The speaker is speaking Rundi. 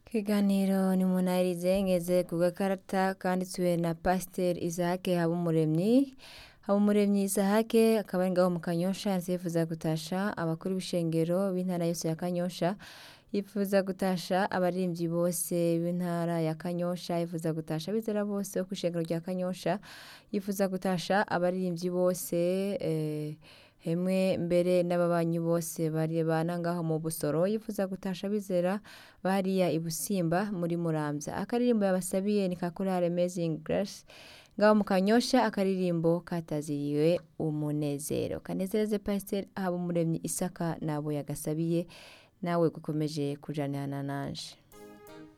Ikiganiro ni munahirize ngeze ku gakarata kanditswe na Pasiteri Isahake Habumuremyi Habumuremyi Isahake akaba ari ngaho mu Kanyosha yanditse yifuza gutasha abakuru b'ishengero b'intara yose ya Kanyosha yifuza gutasha abaririmbyi bose b'intara ya Kanyosha yifuza gutasha abizera bose bo kw'ishengero rya Kanyosha yifuza gutasha abaririmbyi bose eh, hemwe mbere n'ababanyi bose barebana ngaho mu Busoro yifuza gutasha abizera bariya i Busimba muri Muramvya akaririmbo yabasabiye ni ka korali Amazing Grace ngaho mu Kanyosha akaririmbo kataziriwe umunezero kanezereze Pasiteri Habumuremyi Isaka nabo yagasabiye nawe gukomeje kujanirana nanje